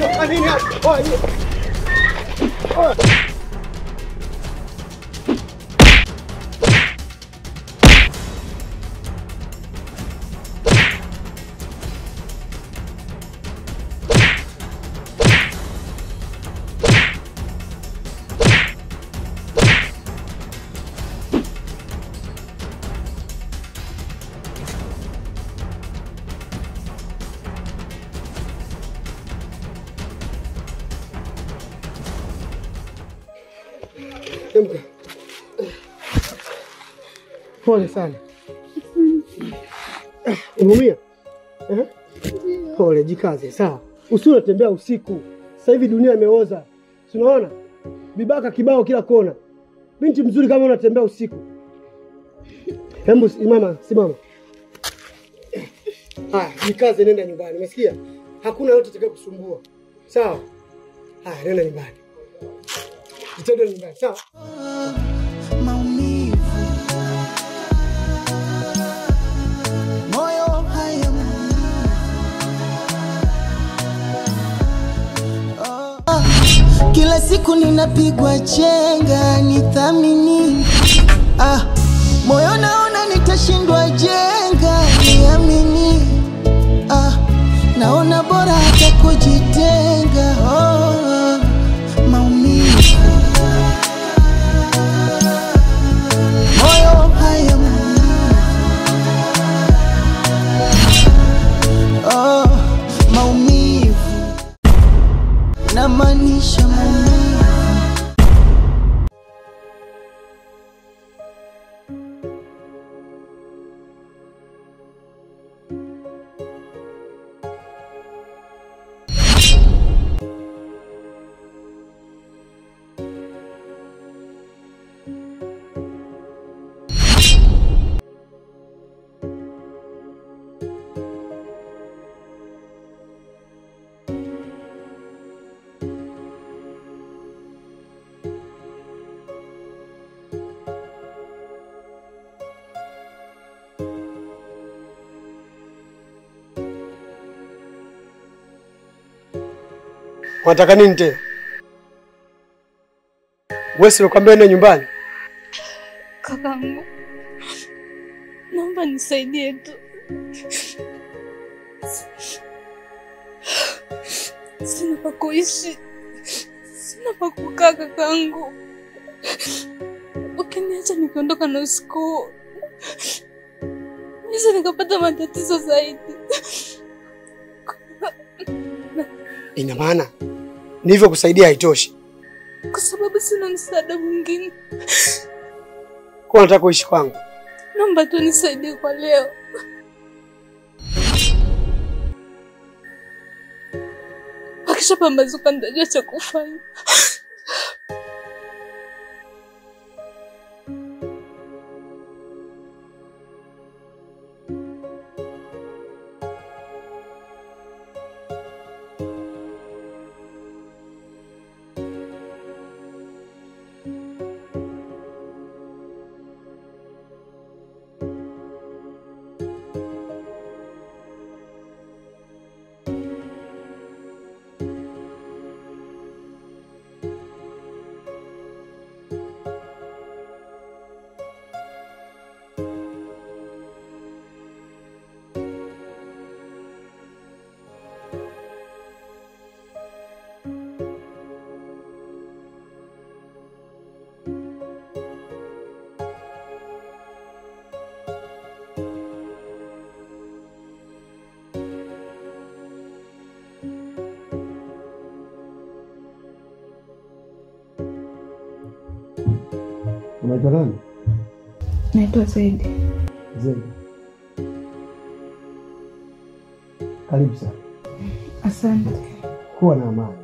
Nini hapa? Oya, nini? Oya. Emka. Pole sana. Umeumia? Eh? Pole, jikaze, sawa. Usiwe unatembea usiku. Sasa hivi dunia imeoza. Si unaona? Vibaka kibao kila kona. Binti mzuri kama unatembea usiku. Hebu simama, simama. Haya, jikaze, nenda nyumbani. Umesikia? Hakuna yote atakaye kusumbua. Sawa? Haya, nenda nyumbani. Jitende nyumbani, sawa? maumivu, moyo haya Ah, kila siku ninapigwa chenga, nithamini ah, moyo naona nitashindwa jenga, niamini ah, naona bora hata kujitenga oh, maumivu moyo haya oh, maumivu namaanisha maumivu Unataka nini tena? Wewe si ulikwambia ende nyumbani? Kakangu, naomba nisaidie tu. Sina pa kuishi, sina pa kukaa kakangu. Ukiniacha nikiondoka na usiku huu, naweza nikapata matatizo zaidi. Ina maana nilivyokusaidia haitoshi. kwa sababu sina msaada mwingine. Kwa unataka kuishi kwangu? Naomba tu nisaidie kwa leo. Akishapambazuka nitajua cha kufanya. Unaitwa nani? Naitwa Zaidi. Zaidi. Karibu sana. Asante. Kuwa na amani.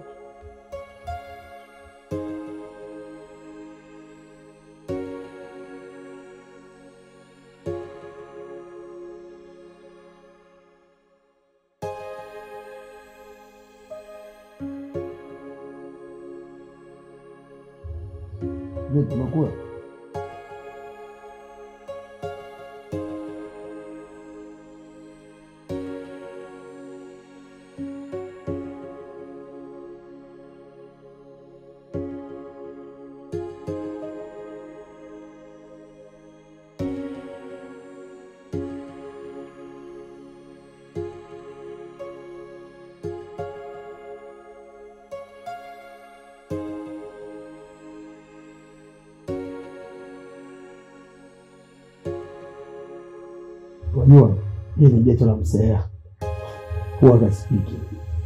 Vipi, umekula? Unajua hii ni geto la msea, huwa kaspiki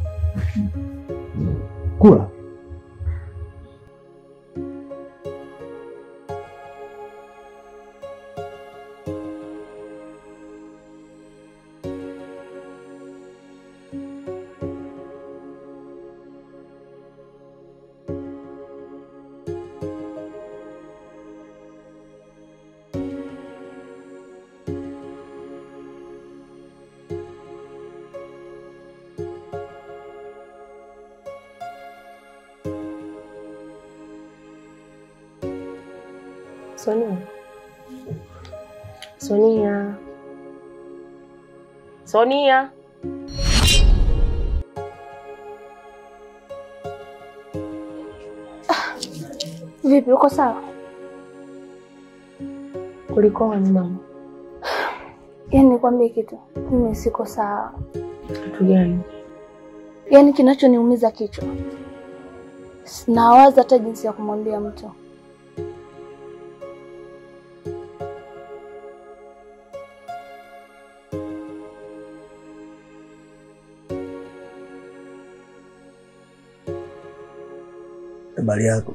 kula Sonia. Sonia. Sonia. Vipi, uko sawa? Kulikoni mama? Yaani nikwambie kitu, mimi siko sawa. Kitu gani? Yaani kinachoniumiza kichwa, nawaza hata jinsi ya kumwambia mtu. habari yako,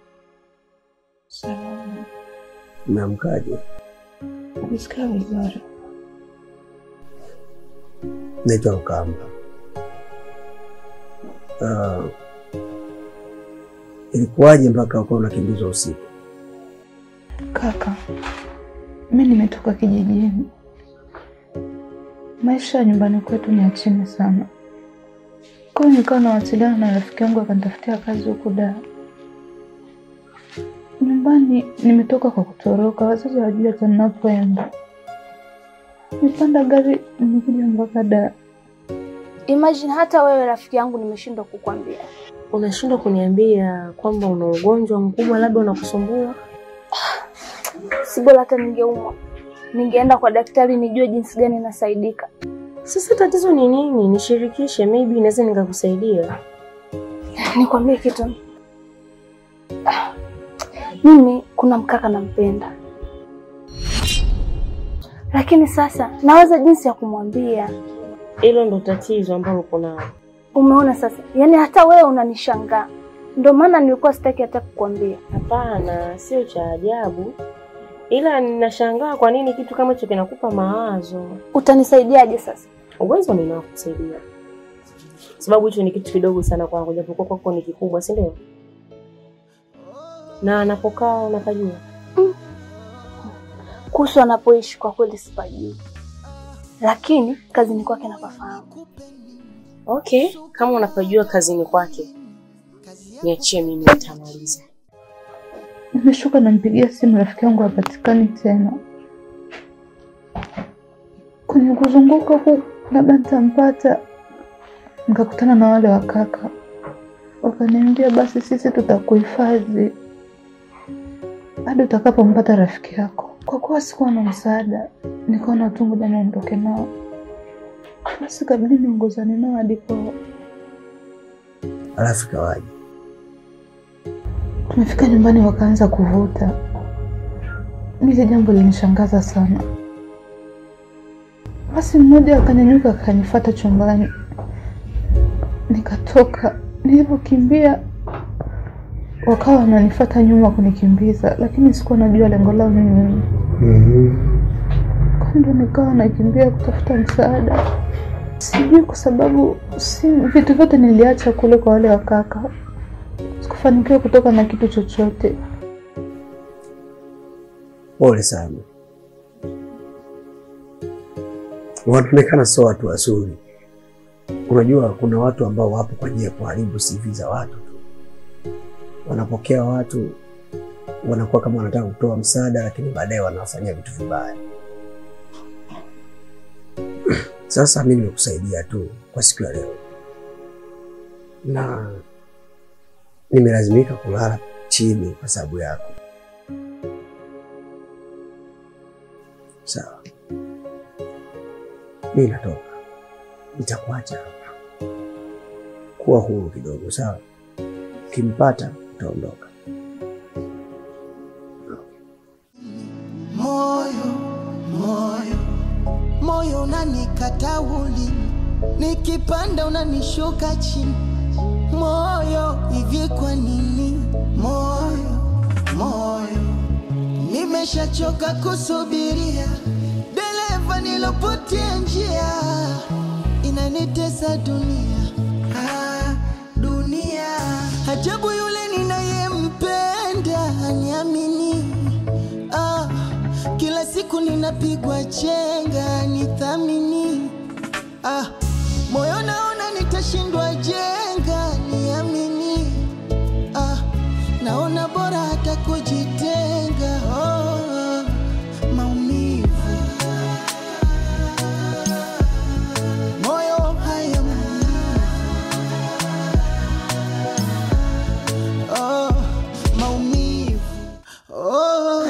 Salama, umeamkaje? nisikia vizuri. Naitwa Rukamba. Uh, ilikuwaje mpaka ukawa unakimbizwa usiku? Kaka, mi nimetoka kijijini. Maisha ya nyumbani kwetu ni ya chini sana, kwa hiyo nikawa nawasiliana na rafiki yangu akanitafutia kazi huku Dar. Nyumbani nimetoka kwa kutoroka, wazazi hawajui hata ninapoenda. Nipanda gari nimekuja mpaka Dar. Imagine hata wewe rafiki yangu nimeshindwa kukwambia. Unashindwa kuniambia kwamba una ugonjwa mkubwa labda unakusumbua? Si bora hata ningeumwa, ningeenda kwa daktari nijue jinsi gani nasaidika. Sasa tatizo ni nini? Nishirikishe, maybe naweza nikakusaidia. Nikwambie kitu, Ah, mimi kuna mkaka nampenda, lakini sasa nawaza jinsi ya kumwambia. Hilo ndo tatizo ambalo uko nalo. Umeona sasa, yaani hata wewe unanishangaa, ndio maana nilikuwa sitaki hata kukwambia. Hapana, sio cha ajabu, ila ninashangaa kwa nini kitu kama hicho kinakupa mawazo. Utanisaidiaje sasa? Uwezo ninao kusaidia, sababu hicho ni kitu kidogo sana kwangu, japokuwa kwako ni kikubwa, si ndio? Na anapokaa unapajua? Kuhusu anapoishi kwa kweli sipajui, lakini kazini kwake napafahamu. Okay, kama unapajua kazini kwake, niachie mimi, nitamaliza. Nimeshuka, nampigia simu rafiki yangu hapatikani tena. Kwenye kuzunguka huku, labda nitampata. Nikakutana na wale wakaka, wakaniambia basi sisi tutakuhifadhi hadi utakapompata rafiki yako. Kwa kuwa sikuwa na msaada, nikaona tu ngoja niondoke nao, basi kabidi niongozane nao hadi kwao. Alafu ikawaje? Tumefika nyumbani wakaanza kuvuta. Mimi jambo linishangaza sana. Basi mmoja akanyanyuka akanifuata chumbani, nikatoka. Nilipokimbia wakawa wananifuata nyuma kunikimbiza, lakini sikuwa najua lengo lao ni nini. Kwa ndo nikawa nakimbia kutafuta msaada, sijui kwa sababu si vitu vyote niliacha kule kwa wale wakaka sikufanikiwa kutoka na kitu chochote. Pole sana, wanaonekana sio watu wazuri. Unajua, kuna watu ambao wapo kwa ajili ya kuharibu CV za watu tu. Wanapokea watu, wanakuwa kama wanataka kutoa msaada, lakini baadaye wanawafanyia vitu vibaya. Sasa mimi nimekusaidia tu kwa siku ya leo, na nimelazimika kulala chini kwa sababu yako. Sawa, mimi natoka, nitakuacha hapa. Kuwa huru kidogo, sawa? Ukimpata utaondoka. moyo moyo moyo unanikata ulimi, nikipanda unanishuka chini. Moyo hivi kwa nini? Moyo, moyo, nimeshachoka kusubiria. Dereva nilopotea njia, inanitesa dunia, ah, dunia. Ajabu yule ninayempenda aniamini, ah, kila siku ninapigwa chenga nithamini, ah, moyo naona nitashindwa jenga niamini, ah, naona bora hata kujitenga oh, maumivu moyo haya oh, maumivu oh,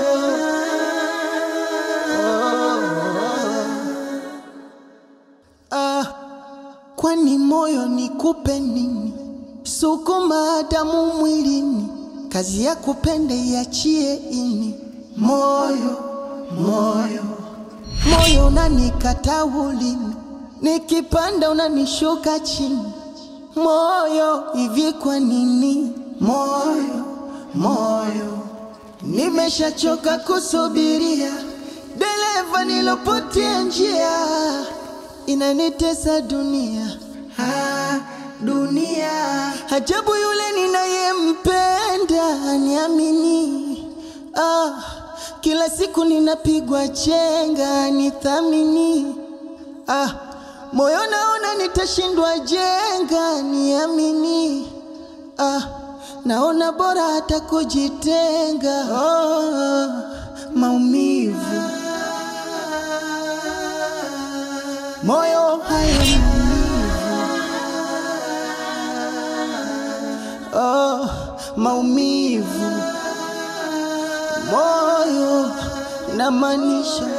ah, kwani moyo nikupe nini? Sukuma damu mwilini, kazi ya kupenda iachie ini. Moyo, moyo, moyo unanikata ulimi, nikipanda unanishuka chini. Moyo hivi kwa nini? Moyo, moyo, nimeshachoka kusubiria. Dereva nilopotea njia, inanitesa dunia, ah, dunia. Ajabu yule ninayempenda aniamini, ah, kila siku ninapigwa chenga nithamini, ah, moyo naona nitashindwa jenga niamini, ah, naona bora hata kujitenga oh, maumivu moyo haya oh, maumivu moyo na maanisha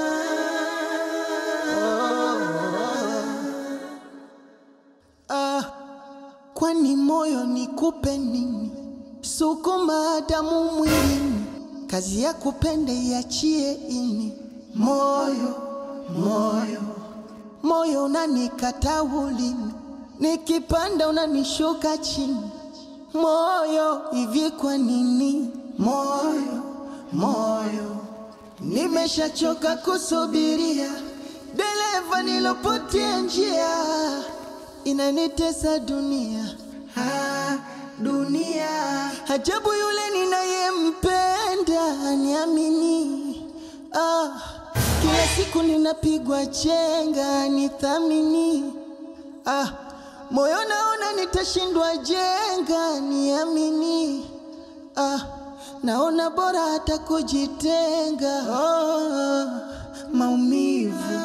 ah, kwani moyo nikupe nini? Sukuma damu mwilini, kazi ya kupenda iachie ini. Moyo, moyo, moyo unanikata ulimi, nikipanda unanishuka chini. Moyo hivi kwa nini? Moyo, moyo, nimeshachoka kusubiria. Dereva nilopotea njia, inanitesa dunia, ah, dunia. Ajabu yule ninayempenda aniamini, ah, kila siku ninapigwa chenga nithamini, ah, moyo naona nitashindwa jenga niamini, ah, naona bora hata kujitenga oh, maumivu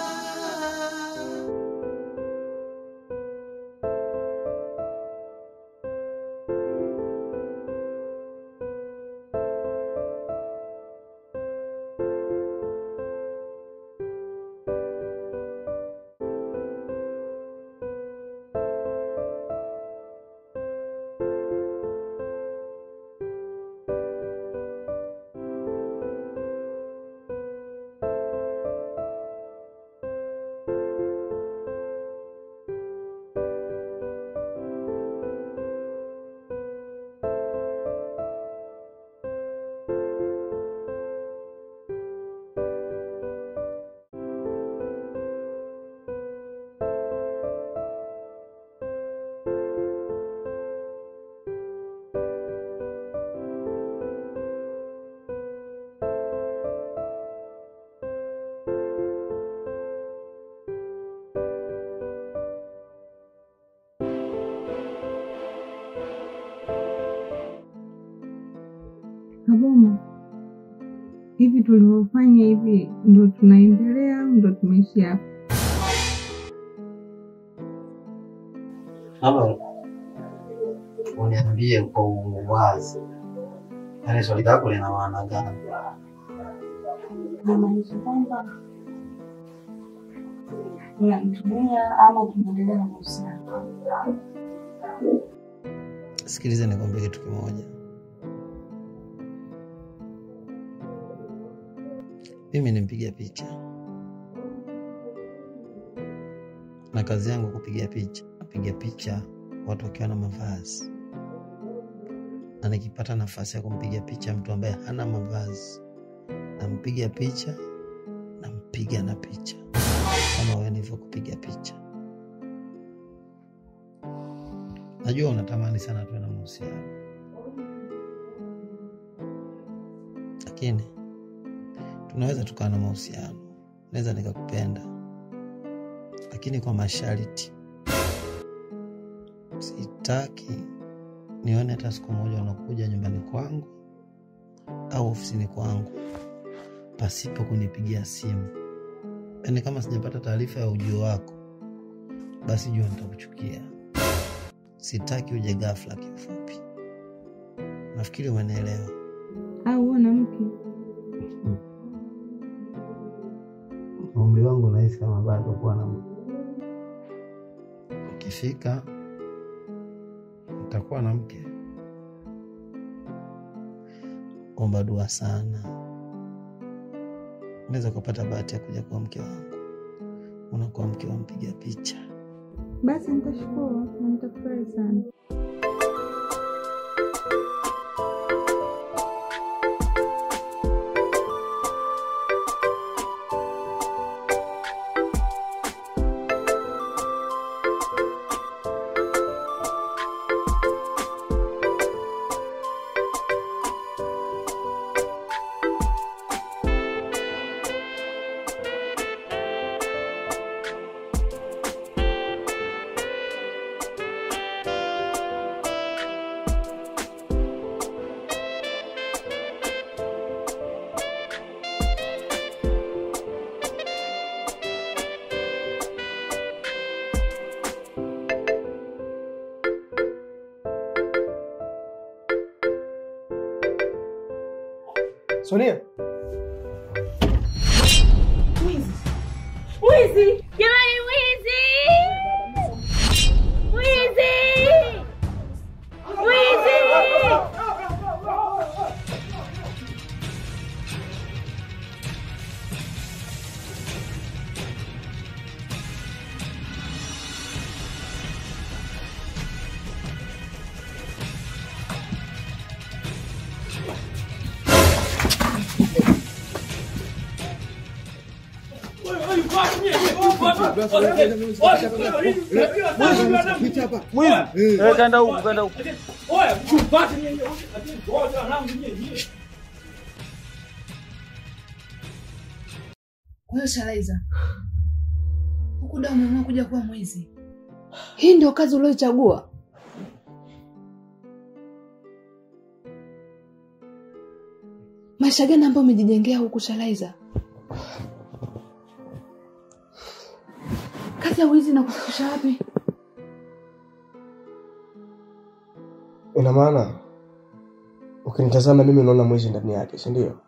Kaboma, hivi tulivyofanya hivi ndo tunaendelea au ndo tumeishia hapa? Labda uniambie kwa uwazi, yaani swali lako lina maana gani? Namaanisha kwamba unamtumia ama tunaendelea na mahusiano. Sikiliza nikwambie kitu kimoja. Mimi ni mpiga picha, kazi yangu kupiga picha. Napiga picha watu wakiwa na mavazi, na nikipata nafasi ya kumpiga picha mtu ambaye hana mavazi, nampiga picha, nampiga na picha kama wewe nilivyo kupiga picha. Najua unatamani sana tuwe na mahusiano, lakini tunaweza tukawa na mahusiano. Naweza nikakupenda, lakini kwa masharti. Sitaki nione hata siku moja unakuja nyumbani kwangu au ofisini kwangu pasipo kunipigia simu. Yaani kama sijapata taarifa ya ujio wako, basi jua nitakuchukia. Sitaki uje ghafla. Kiufupi, nafikiri umenielewa. Au huo na mke Umri wangu nahisi kama bado kuwa na mke. Ukifika nitakuwa na mke. Omba dua sana, unaweza ukapata bahati ya kuja kuwa mke wangu. Unakuwa mke wa mpiga picha. basi, nitashukuru na nitafurahi sana. Sonia, Mwizi! Jamani, mwizi! Mwizi! Mwizi! Kaenda huku, kaenda huku. Kwa hiyo Shalaiza, huku da umeamua kuja kuwa mwizi? Hii ndio kazi ulioichagua? Maisha gani ambayo umejijengea huku Shalaiza? Kazi ya wizi na kufikisha wapi? ina maana ukinitazama mimi unaona mwizi ndani yake, si ndio?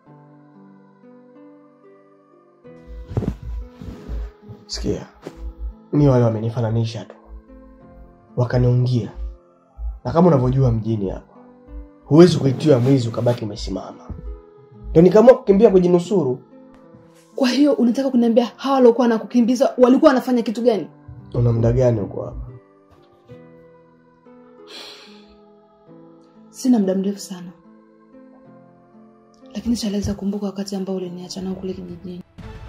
Sikia, mi wale wamenifananisha tu, wakaniungia, na kama unavyojua mjini hapa huwezi kuitiwa mwizi ukabaki umesimama, ndio nikaamua kukimbia kujinusuru. Kwa hiyo unataka kuniambia hawa waliokuwa wanakukimbiza walikuwa wanafanya kitu gani? Una muda gani huko hapa? Sina muda mrefu sana, lakini Shalaiza, kumbuka wakati ambao uliniacha nao kule kijijini.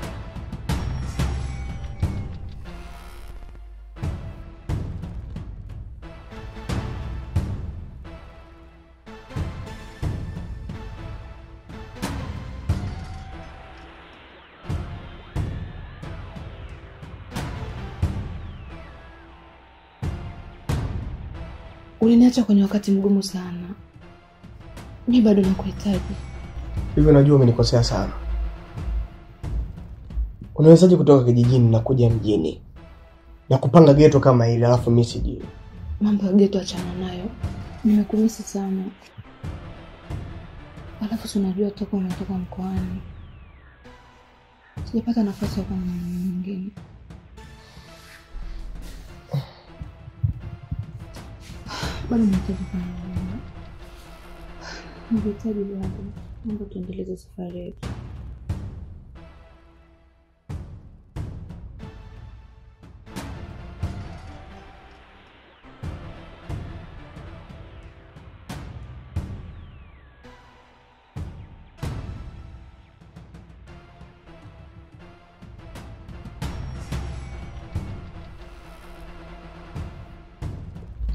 Uliniacha kwenye wakati mgumu sana, mi bado nakuhitaji. Hivyo najua umenikosea sana. Unawezaje kutoka kijijini na kuja mjini na kupanga geto kama hili alafu mi sijui? Mambo ya geto achana nayo, nimekumisi sana. Alafu si unajua toka umetoka mkoani, sijapata nafasi ya kuwa na mwanaume mwingine. Bado nahitaji kuwa na mwanaume. Nahitaji bado, mambo tuendeleze safari yetu.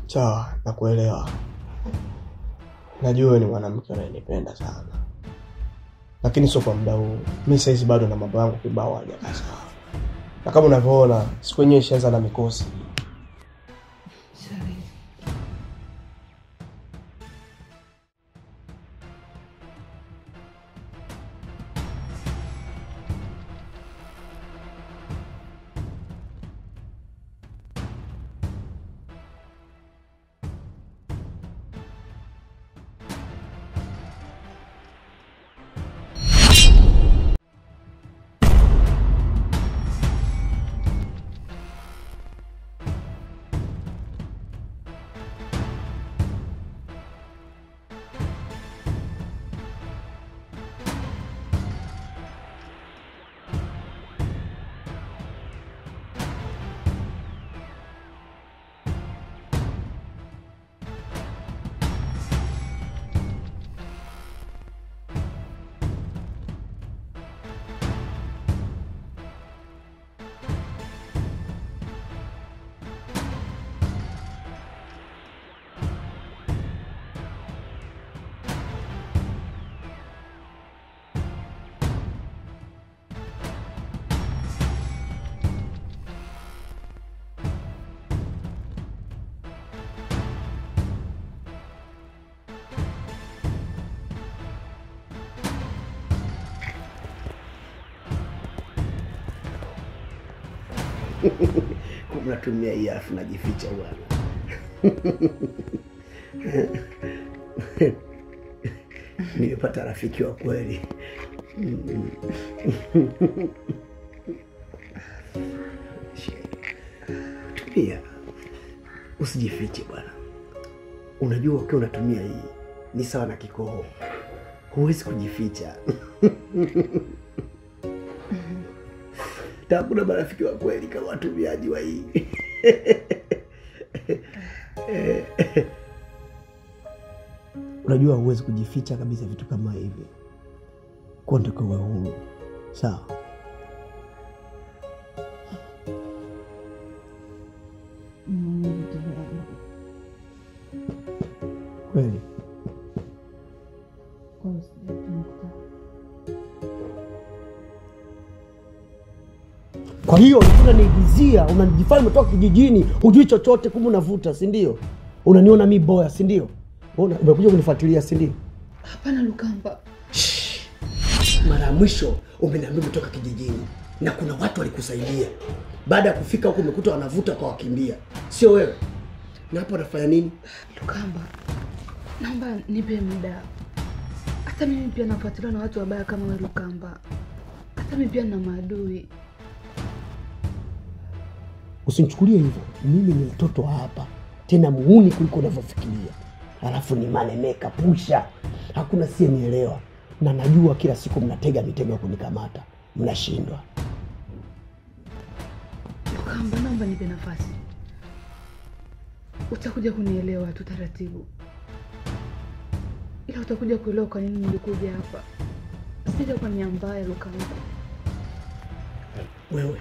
Sawa, nakuelewa. Najua wewe ni mwanamke unayenipenda sana, lakini sio kwa muda huu. Mi saizi bado na mambo yangu kibao hajakaa sawa, na kama unavyoona siku yenyewe ishaanza na mikosi. Unatumia hii afu najificha bwana. Nimepata rafiki wa kweli. Tulia, usijifiche bwana. Unajua ukiwa unatumia hii ni sawa na kikoho, huwezi kujificha. Hakuna marafiki wa kweli kama watumiaji wa hii. Unajua huwezi kujificha kabisa vitu kama hivi, kwa ndio uwe huru, sawa? Kweli Kwa hiyo ulikuwa unaniigizia, unajifanya umetoka kijijini, hujui chochote, kumbe unavuta, si ndio? Unaniona mi boya, si ndio? Una- Umekuja kunifuatilia, si ndio? Hapana Lukamba, Mara ya mwisho umeniambia umetoka kijijini na kuna watu walikusaidia. Baada ya kufika huko umekuta wanavuta kwa wakimbia, sio wewe. Na hapo unafanya nini? Lukamba, naomba nipe muda. Hata mimi pia nafuatiliwa na watu wabaya kama wewe Lukamba. Hata mimi pia nina maadui. Usinichukulie hivyo, mimi ni mtoto wa hapa, tena muuni kuliko unavyofikiria. Alafu ni manemeka pusha, hakuna siyenielewa, na najua kila siku mnatega mitego ya kunikamata, mnashindwa. Lukamba, naomba nipe nafasi. Utakuja kunielewa tu taratibu, ila utakuja kuelewa kwa nini nilikuja hapa. Sija kwa nia mbaya Lukamba. Wewe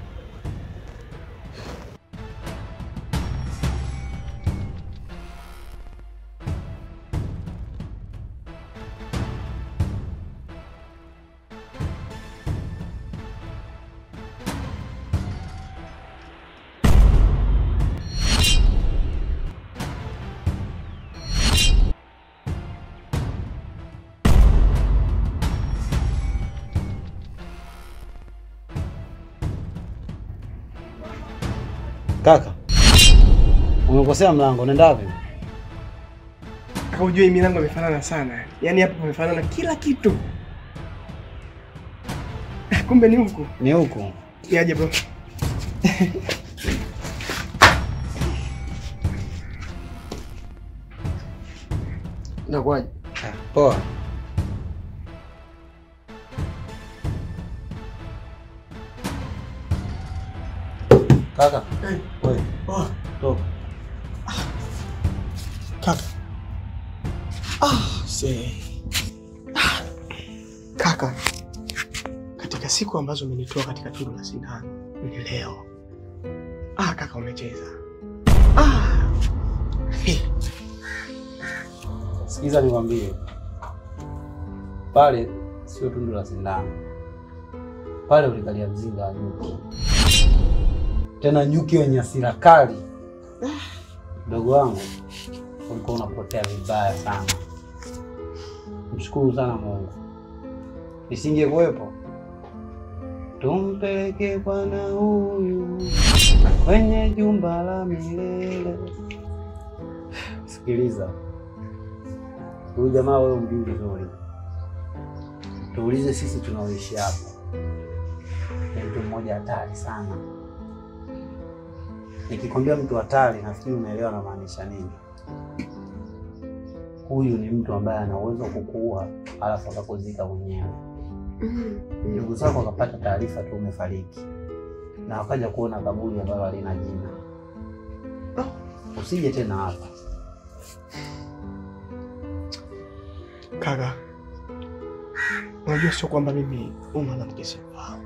Kaka, umekosea mlango, nenda wapi? Kaka, ujue hii milango imefanana sana, yaani hapa pamefanana kila kitu. Kumbe ni huku. Ni huku. Yaje bro. Nakwaje? Ah, Poa. Kaka, wewe Oh, toka. kaka. Ah, see. Ah, kaka, katika siku ambazo umenitoa katika tundu la sindano ni leo. Ah, kaka umecheza. Ah, Sikiza nikwambie, pale sio tundu la sindano, pale ulikalia mzinga wa nyuki, tena nyuki wenye hasira kali. Mdogo wangu, ulikuwa unapotea vibaya sana. Mshukuru sana Mungu, isingekuwepo tumpeleke bwana huyu kwenye jumba la milele. Sikiliza, huyu jamaa wewe umjui vizuri, tuulize sisi tunaoishi hapa, ni mtu mmoja hatari sana. Nikikwambia mtu hatari, nafikiri unaelewa namaanisha nini. Huyu ni mtu ambaye ana uwezo wa kukuua alafu akakuzika mwenyewe. Ndugu zako wakapata taarifa tu umefariki, na wakaja kuona kaburi ambalo halina jina. Usije tena hapa. Kaka, unajua sio kwamba mimi huyu mwanamke simfahamu.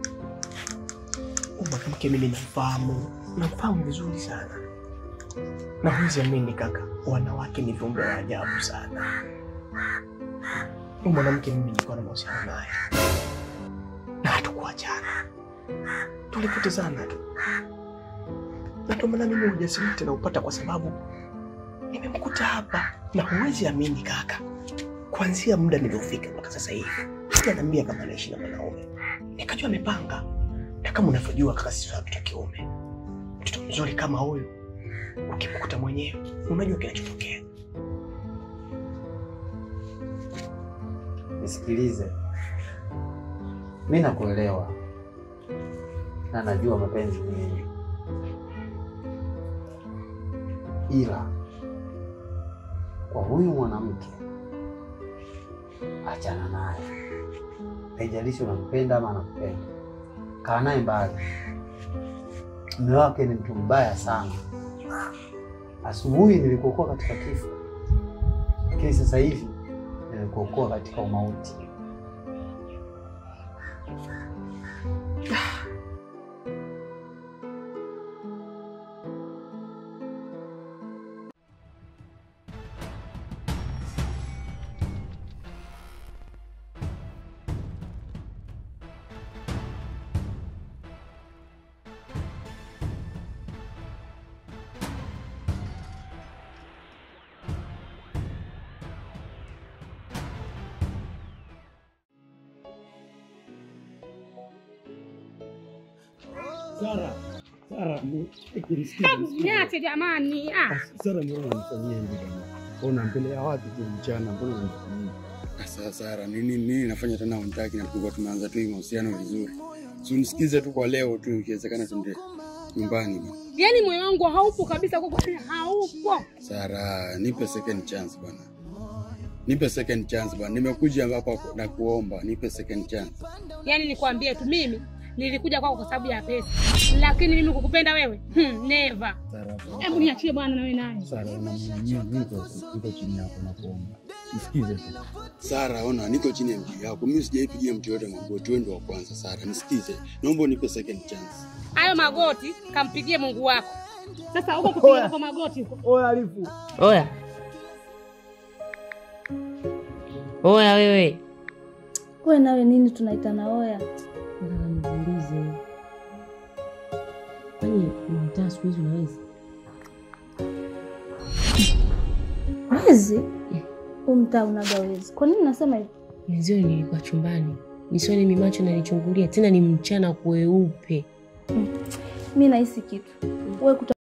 Huyu mwanamke mimi namfahamu, namfahamu vizuri sana, na huwezi amini kaka, wanawake ni viumbe wa ajabu sana. Huyu mwanamke mimi nilikuwa na mahusiano naye na hatukuachana, tulipotezana tu, na ndio maana mimi ujasiri tena upata kwa sababu nimemkuta hapa, na huwezi amini kaka, kuanzia muda niliofika mpaka sasa hivi hajaniambia kama anaishi na mwanaume. Nikajua amepanga, na kama unavyojua kaka, sisi watoto wa kiume, mtoto mzuri kama huyu ukimkuta mwenyewe unajua kinachotokea. Nisikilize, mi nakuelewa na najua mapenzi ni nini, ila kwa huyu mwanamke achana naye. Haijalishi unampenda ama anakupenda, kaa naye mbali. Mume wake ni mtu mbaya sana. Asubuhi nilikuokoa katika kifo, lakini sasa hivi nimekuokoa katika umauti. Sara, Sara, ni- nisikize, Hebu nisikize. niache jamani. Ah, Sara, mbona unanifanyia hivi bwana? Ona mbele ya watu tu mchana, mbona unanifanyia? Sasa Sara, nini nini nafanya tena unitaki na tulikuwa tumeanza tu hii mahusiano vizuri. Si unisikize tu kwa leo tu, ikiwezekana tuende nyumbani bwana. yaani moyo wangu haupo kabisa kwa kweli, haupo. Sara, nipe second chance bwana. Nipe second chance bwana. Nimekuja hapa na kuomba, nipe second chance. Yaani nikwambie tu mimi nilikuja kwako kwa sababu ya pesa, lakini mimi kukupenda wewe hmm, never. Sara, Hebu niachie bwana, nawe naye Sara, unamwamia niko niko chini yako na kuomba. Nisikize tu. Sara, ona niko chini ya mti yako. Mimi sijaipigia mtu yote magoti, wewe ndio wa kwanza Sara. Nisikize. Naomba unipe second chance. hayo magoti kampigie Mungu wako. Sasa huko kupiga kwa magoti huko Oya Alifu, Oya, oya wewe, We nawe nini tunaitana oya? nataka nikuulize, kwani mtaa siku hizi unaweza? Wezi umtaa unaga wezi. Kwa nini nasema hivyo? Mwenzio nilikuwa chumbani nisione mimacho nalichungulia, tena ni mchana kweupe. Mi nahisi kitu we kuta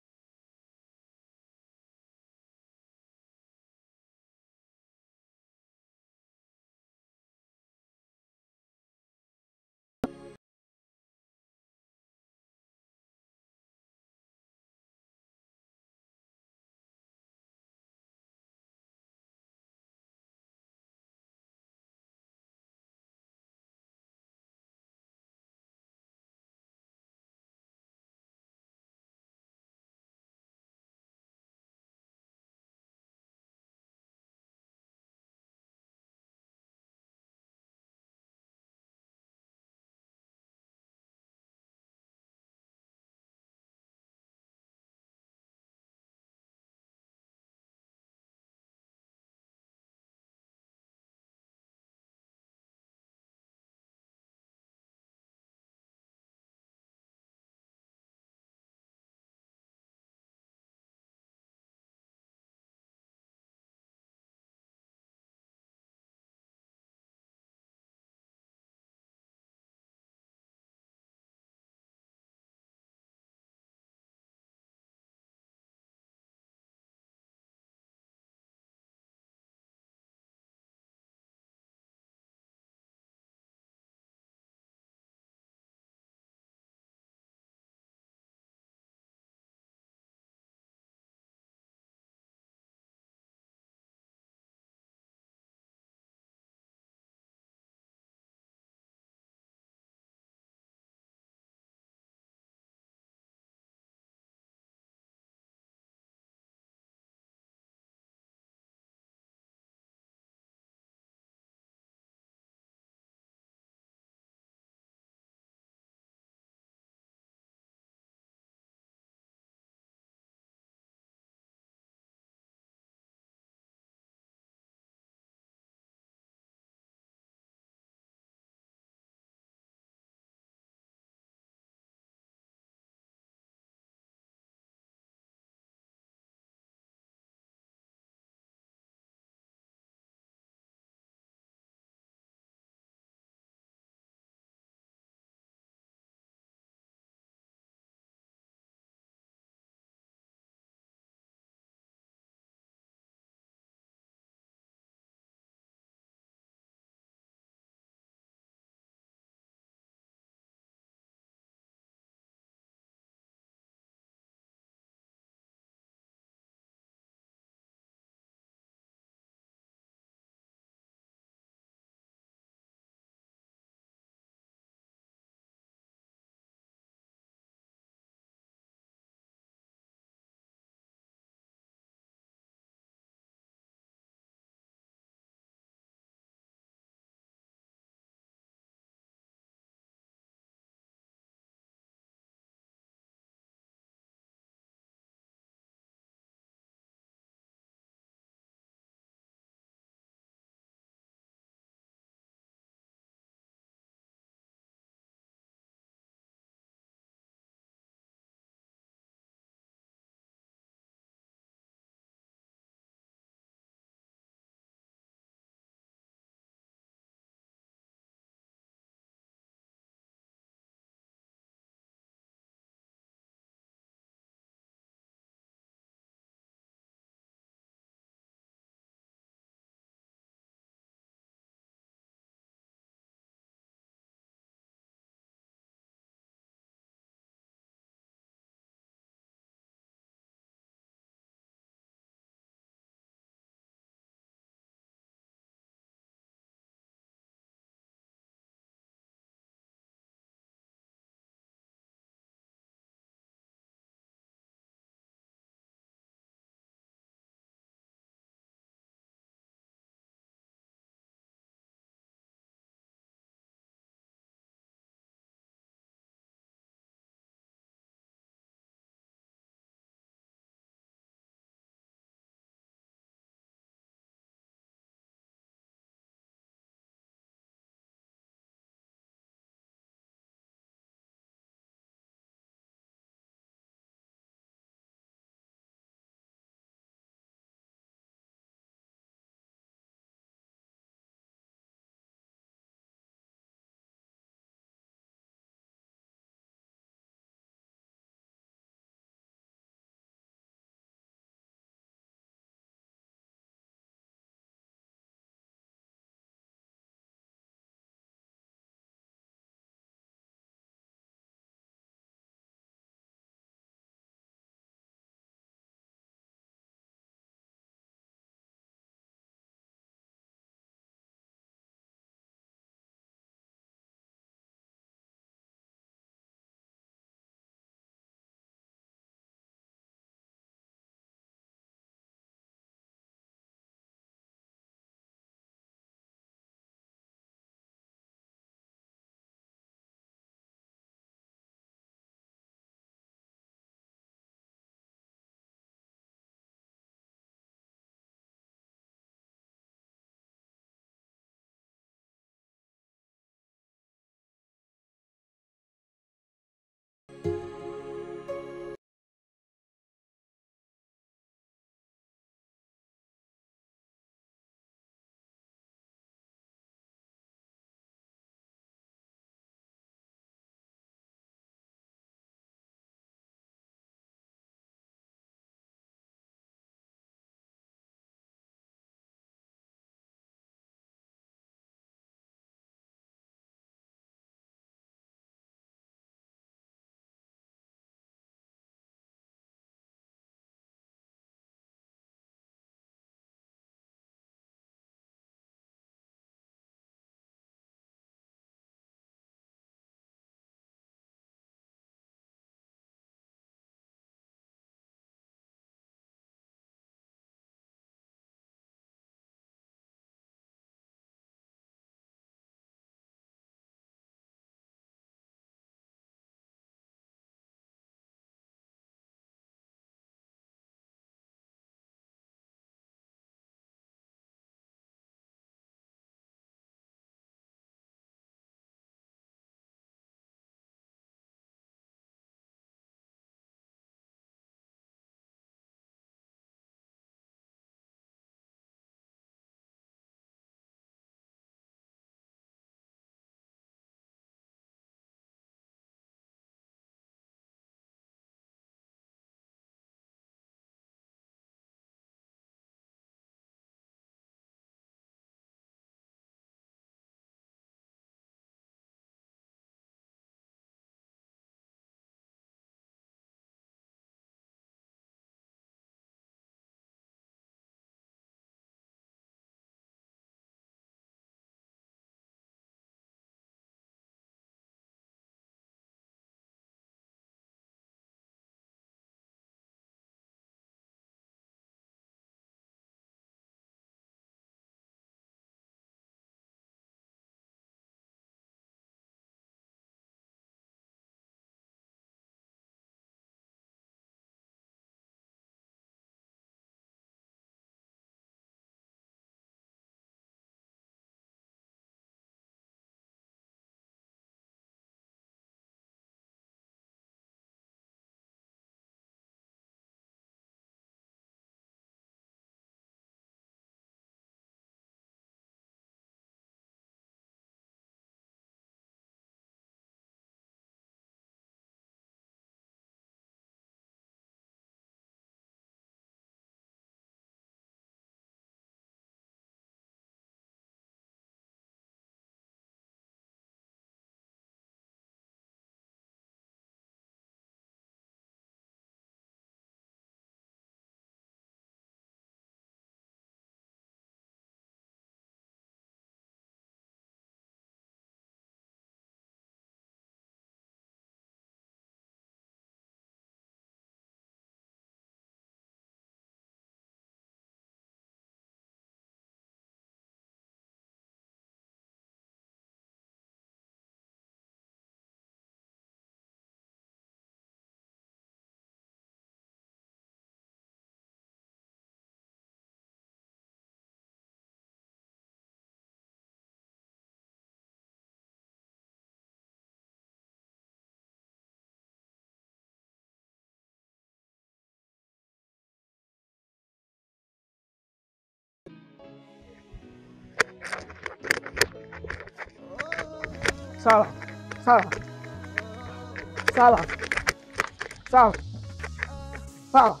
Sawa. Sawa. Sawa. Sawa. Sawa.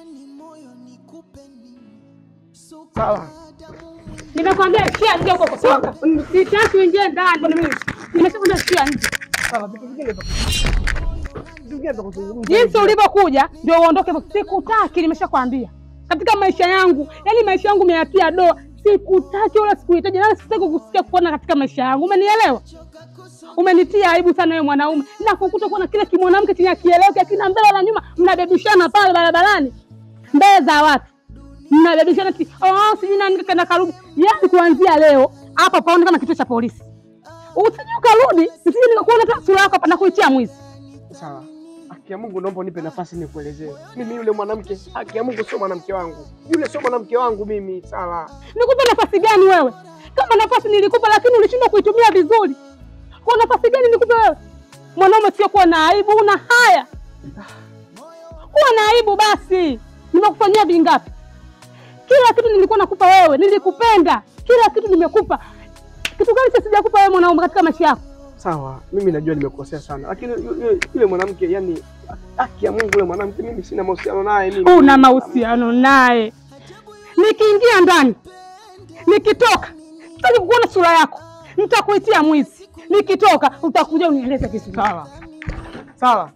Sawa. Nimekwambia ishia nje huko kutoka. Sitaki uingie ndani mimi. Nimeshakwambia ishia nje. Sawa, vitu vingine vya vitu vingine vya kuzungumza. Jinsi ulivyokuja ndio uondoke. Sikutaki, nimeshakwambia. Katika maisha yangu, yani maisha yangu umeyatia doa. Sikutaki wala sikuhitaji, wala sitaki kukusikia kuona katika maisha yangu. Umenielewa? Umenitia aibu sana wewe mwanaume, na kukuta kuona kile kimwanamke chenye kieleweke akina mbele na nyuma, mnabebishana pale barabarani mbele za watu, mnabebishana ti oh, sijui nani kaenda karudi. Yani kuanzia leo hapa paone kama kituo cha polisi, usije ukarudi, usije nikakuona hata sura yako hapa na kuitia mwizi. Sawa. Haki ya Mungu naomba unipe nafasi nikuelezee. Mimi yule mwanamke, haki ya Mungu sio mwanamke wangu. Yule sio mwanamke wangu mimi, sawa. Nikupe nafasi gani wewe? Kama nafasi nilikupa, lakini ulishindwa kuitumia vizuri. Kwa nafasi gani nikupe wewe? Mwanaume sio kuwa na aibu, una haya. Kuwa na aibu basi. Nimekufanyia vingapi? Kila kitu nilikuwa nakupa wewe, nilikupenda. Kila kitu nimekupa. Kitu gani cha sijakupa wewe mwanaume katika maisha yako? Sawa, mimi najua nimekosea sana, lakini yu- yu- yule mwanamke, yani haki ya Mungu, yule mwanamke mimi sina mahusiano naye mimi. Una mahusiano naye. Nikiingia ndani, nikitoka, sitaki kukuona sura yako, nitakuitia mwizi. Nikitoka utakuja unieleze vizuri. Sawa. Sawa.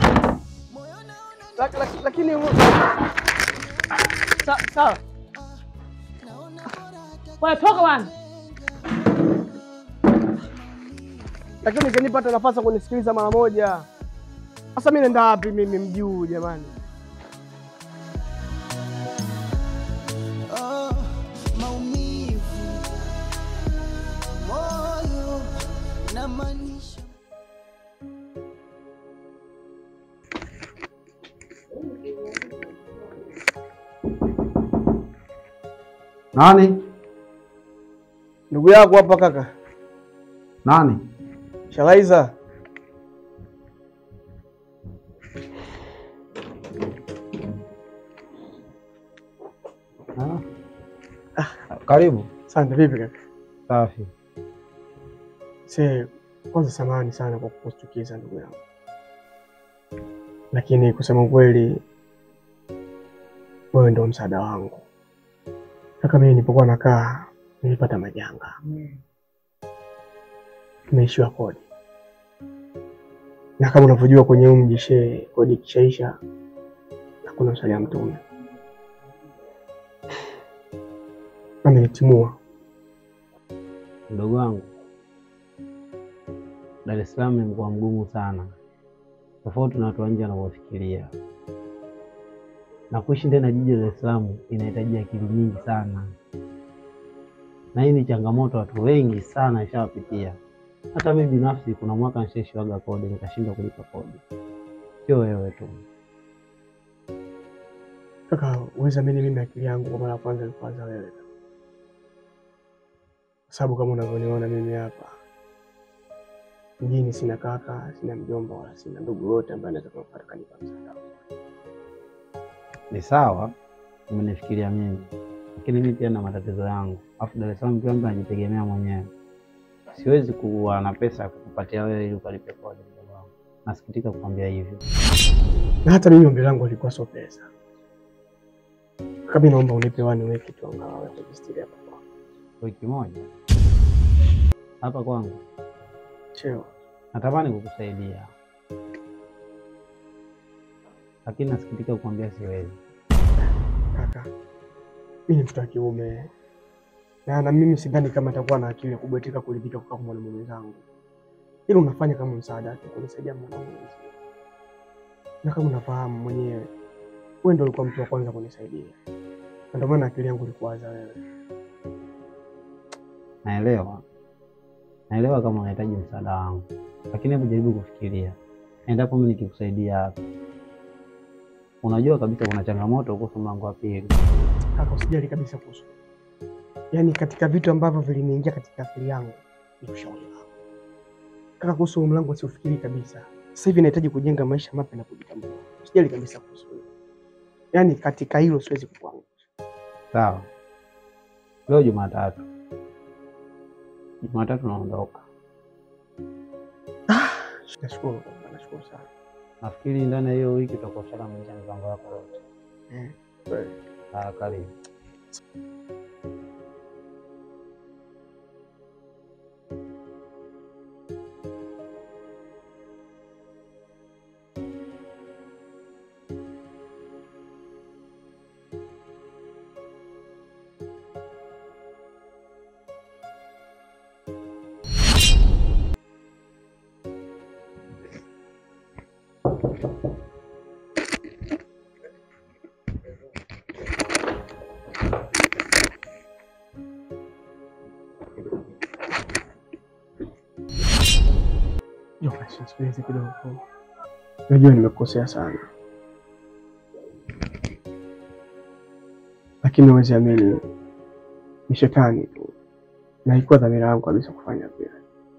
Lak- lak- Lakini Sa- sawa. Wewe toka bwana. Lakini ungenipa hata nafasi ya kunisikiliza mara moja. Sasa mimi naenda wapi mimi mji huu jamani? Oh, maumivu moyo na maanisha Nani? Ndugu yako hapa kaka. Nani? Shalaiza. Karibu. Asante, vipi kaka? Safi. Se, kwanza samahani sana kwa kukuchukiza ndugu yangu, lakini kusema ukweli, wewe ndio msaada wangu. Kaka, mimi nilipokuwa nakaa nilipata majanga, tumeishiwa kodi, na kama unavyojua kwenye huu mji shee, kodi ikishaisha hakuna msalia mtume. Amenitimua Mdogo wangu, Dar es Salaam ni mkoa mgumu sana, tofauti na watu wa nje wanavyofikiria. Na kuishi ndani ya jiji la Dar es Salaam inahitaji akili nyingi sana, na hii ni changamoto watu wengi sana ishawapitia. Hata mimi binafsi, kuna mwaka nishaishiwaga kodi nikashindwa kulipa kodi, sio wewe tu. Kaka, uweza mimi mimi akili yangu kwa mara ya kwanza nilipoanza wewe, kwa sababu kama unavyoniona mimi hapa mjini, sina kaka, sina mjomba, wala sina ndugu yote ambaye anaweza kunipata kanipa msaada. Ni sawa, umenifikiria mimi, lakini mimi pia na matatizo yangu, alafu Dar es Salaam pia mtu anajitegemea mwenyewe. Siwezi kuwa na pesa ya kukupatia wewe ili ukalipe kodi. mdogo wangu. Nasikitika kukwambia hivyo. Na hata mimi ombi langu lilikuwa sio pesa. Kaka, mimi naomba unipe wani weki tu angalau ya kujistiri hapa kwa Wiki moja hapa kwangu, cheo. natamani kukusaidia, lakini nasikitika kukwambia siwezi. Kaka, mimi ni mtoto wa kiume na na mimi sidhani kama nitakuwa na akili ya kubwetika kuridhika kukaa kwa mwanamume mwenzangu. Hilo unafanya kama msaada tu kunisaidia mwanaume mwenzie. Na kama unafahamu mwenyewe, wewe ndio ulikuwa mtu wa kwanza kunisaidia, na ndio maana akili yangu ilikuwaza wewe. Naelewa, naelewa kama unahitaji msaada wangu, lakini hebu jaribu kufikiria, endapo mimi nikikusaidia hapa, unajua kabisa kuna changamoto kuhusu mlango wa pili. Kaka, usijali kabisa kuhusu, yaani katika vitu ambavyo viliniingia katika akili yangu ni ushauri wako kaka. Kuhusu huu mlango siufikiri kabisa. Sasa hivi nahitaji kujenga maisha mapya na kujitambua. Usijali kabisa kuhusu hilo, yaani katika hilo siwezi kukuangusha. Sawa, leo Jumatatu, Jumatatu naondoka, Nashukuru kaka, nashukuru sana. Nafikiri ndani ya hiyo wiki utakuwa ushamaliza mipango yako yote. Kweli. Ah, karibu. Jokashi, sikilize kidogo. Najua nimekukosea sana, lakini huwezi amini, ni shetani tu, na haikuwa dhamira yangu kabisa kufanya vile.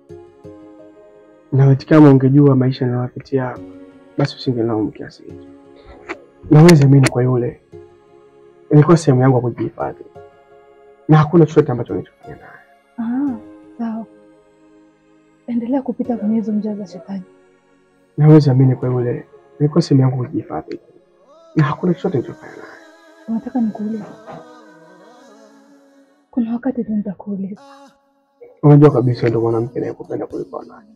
Na eti kama ungejua maisha ninayopitia, basi usingelaumu kiasi hicho. Na huwezi amini, kwa yule ilikuwa sehemu yangu ya kujihifadhi, na hakuna chochote ambacho nilichofanya naye. Ah, sawa. Endelea kupita kwenye hizo njia za shetani. Na huwezi amini, kwa yule ilikuwa sehemu yangu ya kujihifadhi, na hakuna chochote nilichofanya naye. Unataka nikuulize? Kuna wakati tu nitakuuliza. Unajua kabisa ndo mwanamke anayekupenda kuliko wanawake.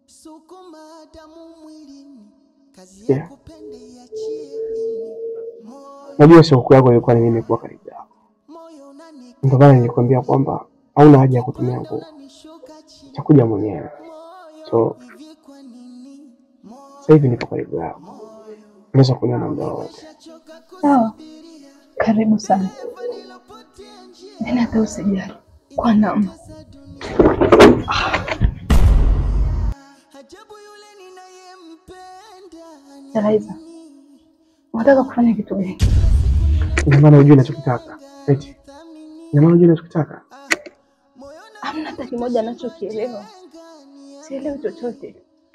Yeah. Najua shauku yako ilikuwa ni mimi kuwa karibu yako, ndio maana nilikwambia kwamba hauna haja ya kutumia nguvu, takuja mwenyewe. So sasa hivi nipo karibu yako, unaweza kuniona muda wowote. Sawa, karibu sana. Yaani hata usijali kwa namna Elaiza, unataka kufanya kitu gani? Ina maana unajua ninachokitaka eti? Ina maana unajua ninachokitaka? Hamna hata kimoja anachokielewa. Sielewi chochote.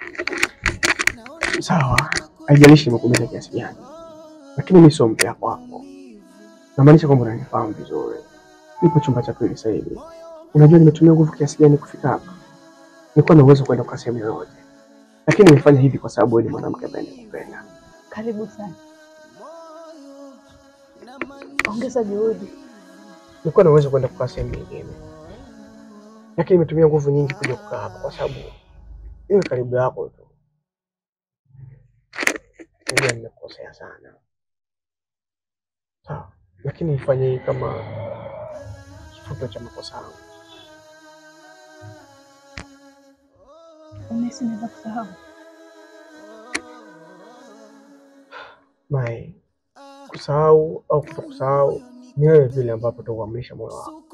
Sawa, haijalishi nimekuumiza kiasi gani, lakini mimi sio mpea kwako. Namaanisha kwamba unanifahamu vizuri. Nipo chumba cha pili sasa hivi. Unajua nimetumia nguvu kiasi gani kufika hapa. Nilikuwa na uwezo kwenda kwa sehemu yoyote, lakini nimefanya hivi kwa sababu wewe ni mwanamke ambaye nakupenda. Karibu sana. Ongeza juhudi. Nilikuwa na uwezo kwenda kukaa sehemu nyingine, lakini nimetumia nguvu nyingi kuja kukaa hapa kwa sababu iwe karibu yako tu. Najua nimekosea sana, sawa, lakini ifanye hii kama kifuto cha makosa yangu. Unahisi naweza kusahau? Mai, kusahau au kutokusahau ni wewe vile ambapo utakuamrisha moyo wako.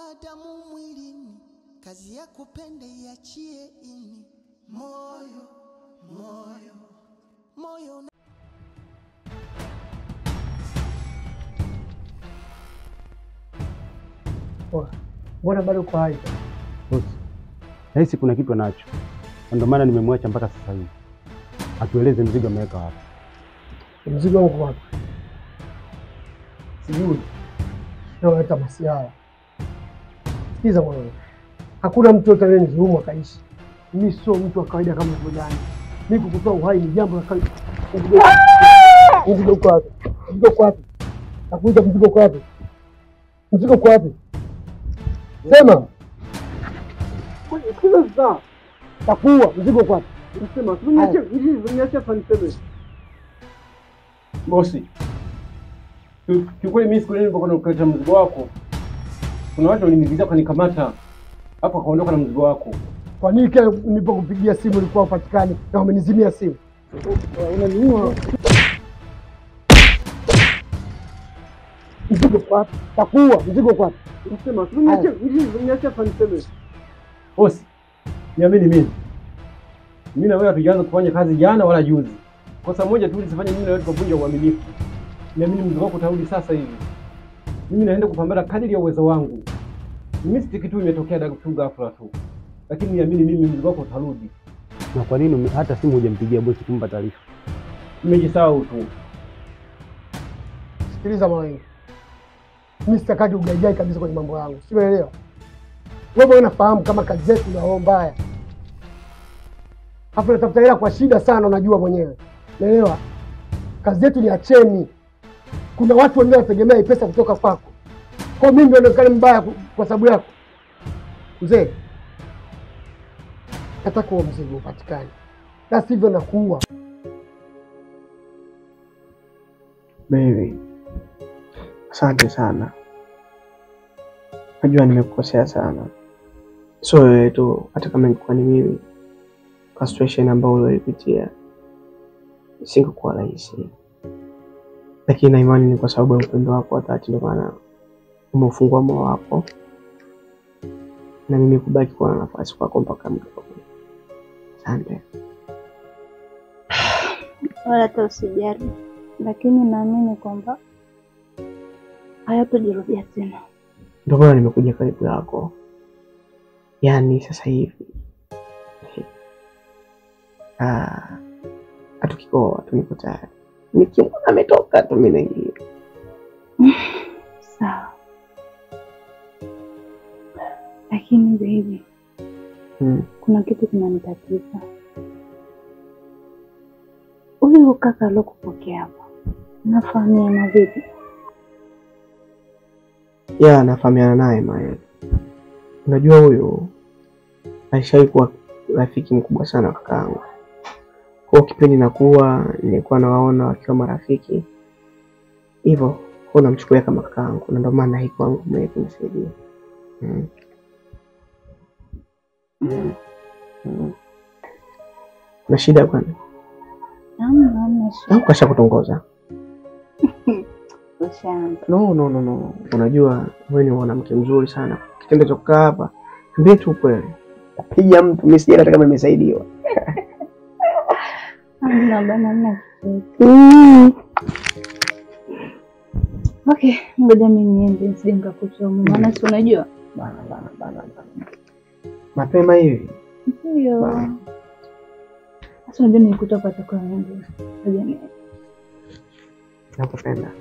kazi ya kupenda iachie ini moyo moyo moyo una- Mbona bado uko hai? Bosi, nahisi kuna kitu anacho, na ndio maana nimemwacha mpaka sasa hivi. Atueleze mzigo ameweka wapi. Mzigo wangu uko wapi? Sijui. Nawaleta masiara. Sikiza mwanangu, hakuna mtu yote aliyenidhulumu akaishi. Mimi sio mtu wa kawaida kama unavyodhani. Mimi kukutoa uhai ni jambo la kawaida. Mzigo- Mzigo uko wapi? Mzigo uko wapi? Nakuuliza, mzigo uko wapi? Mzigo uko wapi? Sema. Sikiza sasa. Takuua. Mzigo uko wapi? Sema. Niache, niache hapa niseme. Bosi, ki- kiukweli mimi siku ile nilipokuwa nakuleta mzigo wako, kuna watu walinigizia wakanikamata, hapo akaondoka na mzigo wako. Kwa nini kile nilipokupigia simu ulikuwa upatikani na umenizimia simu? Unaniua. Mzigo kwa wapi? Takuua. Mzigo kwa wapi? Sema. Niache, niache hapa niseme. Bosi, niamini mimi, mimi na wewe hatujaanza kufanya kazi jana wala juzi. Kosa moja tu lisifanye mimi na wewe tukavunja uaminifu. Niamini mzigo wako utarudi sasa hivi. Mimi naenda kupambana kadiri ya uwezo wangu. Mistake tu imetokea daga tu ghafla tu, lakini niamini mimi mzigo wako utarudi. Na kwa nini ume- hata simu hujampigia bosi kumpa taarifa? Nimejisahau tu. Sikiliza mwanangu, mimi sitakaji ugaigai kabisa kwenye mambo yangu, si unaelewa? Wewe unafahamu kama kazi zetu na roho mbaya, Alafu natafuta hela kwa shida sana, unajua mwenyewe. Naelewa. Kazi yetu ni acheni. Kuna watu wengine wanategemea hii pesa kutoka kwako. Kwa mimi ndio nionekane mbaya ku- kwa sababu yako. Mzee, nataka huo mzigo upatikane, la sivyo nakuua. Baby, asante sana. Najua nimekukosea sana, sio wewe tu, hata kama ingekuwa ni mimi, kwa situation ambayo ulioipitia singekuwa rahisi, lakini na imani ni kwa sababu ya upendo wako wa dhati, ndio maana umeufungua moyo wako na mimi kubaki kuwa na nafasi kwako mpaka mwisho. Asante. wala hata usijali, lakini naamini kwamba hayatojirudia tena. Ndio maana nimekuja karibu yako, yaani sasa hivi ah, hatukikoa tu, niko tayari. Nikimwona ametoka tu mimi naingia. Sawa, lakini baby, Mm. kuna kitu kinanitatiza. Huyu kaka alokupokea hapa, nafahamiana vipi? ya nafahamiana naye Mael. Unajua huyu alishawahi kuwa rafiki mkubwa sana wa kakaangu. Kwa hiyo kipindi nakuwa nilikuwa nawaona wakiwa marafiki hivyo, kwa namchukulia kama kakaangu, na ndio maana hii kwangu mwenye kunisaidia mm. Mm. Mm. na shida kwani Hamna, hamna shida. au kasha kutongoza? Ushaanza. No, no, no, no. Unajua wewe ni mwanamke mzuri sana. Kitendo cha kukaa hapa, niambie tu kweli. Piga mtu, mimi sijui hata kama nimesaidiwa. Hamna bana, hamna chochote. Mm. Okay, ngoja mimi niende nisije nikakuchoma, maana si unajua Bana, bana, bana, bana. Mapema hivi. ndio. Sasa unajua nilikuta hapa chakula nyingi. Ngoja ni Nakupenda.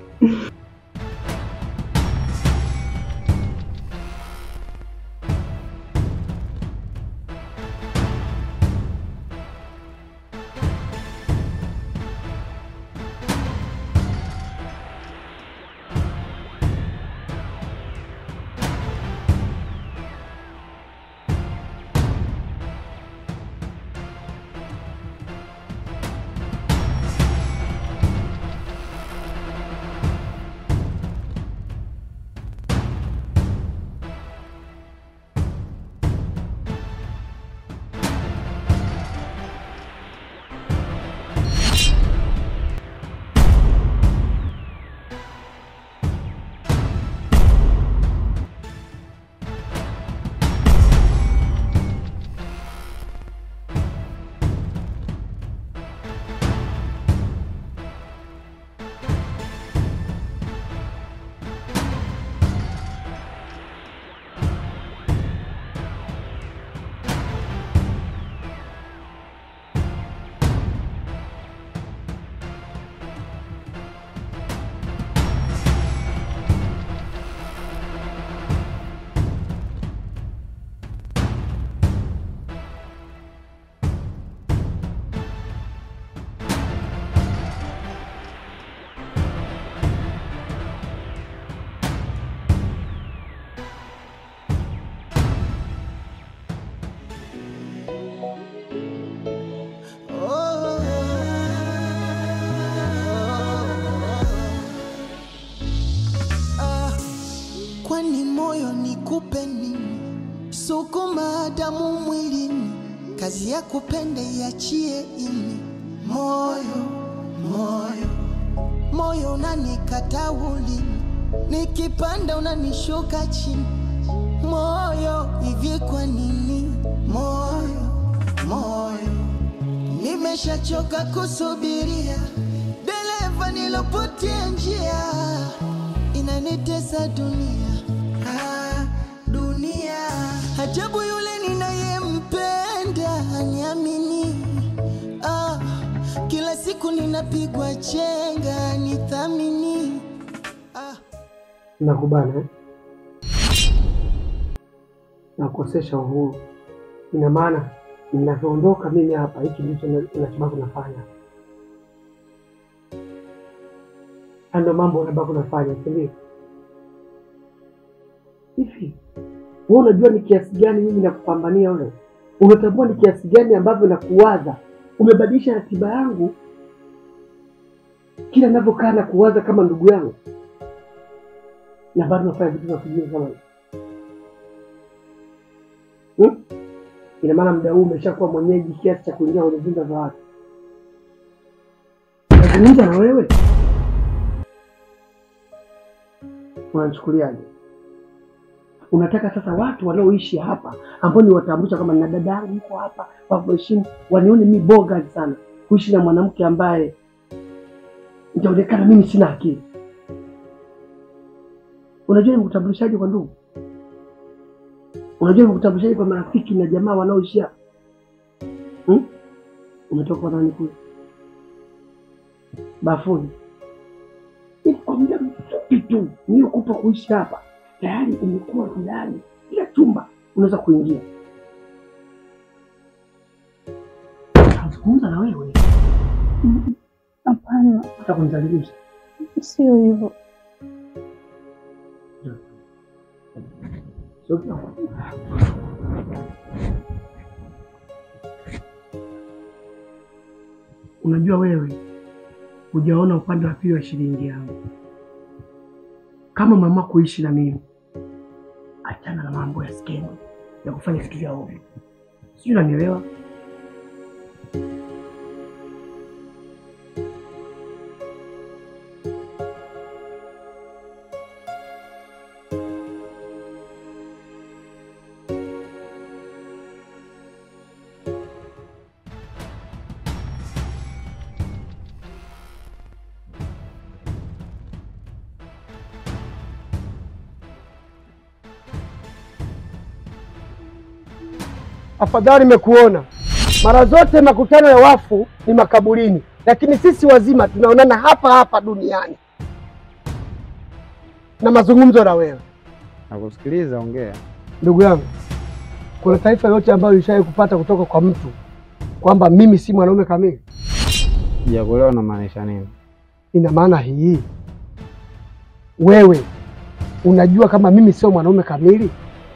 Ah, kwani moyo nikupe nini? Sukuma damu mwilini, kazi ya kupenda iachie ini. Moyo, moyo, moyo unanikata ulimi, nikipanda unanishuka chini. Moyo, hivi kwa nini? Moyo, moyo, nimeshachoka kusubiria, dereva nilopotea njia inanitesa dunia ah, dunia ajabu yule ninayempenda aniamini ah, kila siku ninapigwa chenga nithamini ah. Nakubana eh? Nakukosesha uhuru, ina maana ninavyoondoka mimi hapa, hiki ndicho na- nachobaki nafanya. Haya ndio mambo unabaki unafanya, si ndio? Hivi wewe unajua ni kiasi gani mimi nakupambania wewe? Unatambua ni kiasi gani ambavyo nakuwaza? Umebadilisha ratiba yangu kila ninavyokaa na kuwaza kama ndugu yangu, na bado nafanya vitu vya kijinga kama hivi hmm? Ina maana muda huu umeshakuwa mwenyeji kiasi cha kuingia kwenye vyumba vya watu. Nazungumza na wewe, unanichukuliaje? Unataka sasa watu wanaoishi hapa ambao ni watambulisha kama na dada yangu yuko hapa, wakuheshimu, wanione mi boga sana kuishi na mwanamke ambaye nitaonekana mimi sina akili. Unajua ni kutambulishaje kwa ndugu? Unajua ni kutambulishaje kwa marafiki na jamaa wanaoishi hapa hmm? Umetoka kwa nani kule bafuni? Ni kwa muda mfupi tu niliokupa kuishi hapa, tayari umekuwa jirani, kila chumba unaweza kuingia. Nazungumza na wewe, Hapana, hata kunidhalilisha. sio hivyo. Sio kila- Unajua wewe hujaona upande wa pili wa shilingi yangu. Kama mama kuishi na mimi, achana na mambo ya skendo ya kufanya vitu vya ovyo, sijui unanielewa? Afadhali nimekuona. Mara zote makutano ya wafu ni makaburini, lakini sisi wazima tunaonana hapa hapa duniani na mazungumzo na wewe. Nakusikiliza, ongea. Ndugu yangu, kuna taarifa yote ambayo ulishawahi kupata kutoka kwa mtu kwamba mimi si mwanaume kamili? Sijakuelewa unamaanisha nini? Ina maana hii, wewe unajua kama mimi sio mwanaume kamili?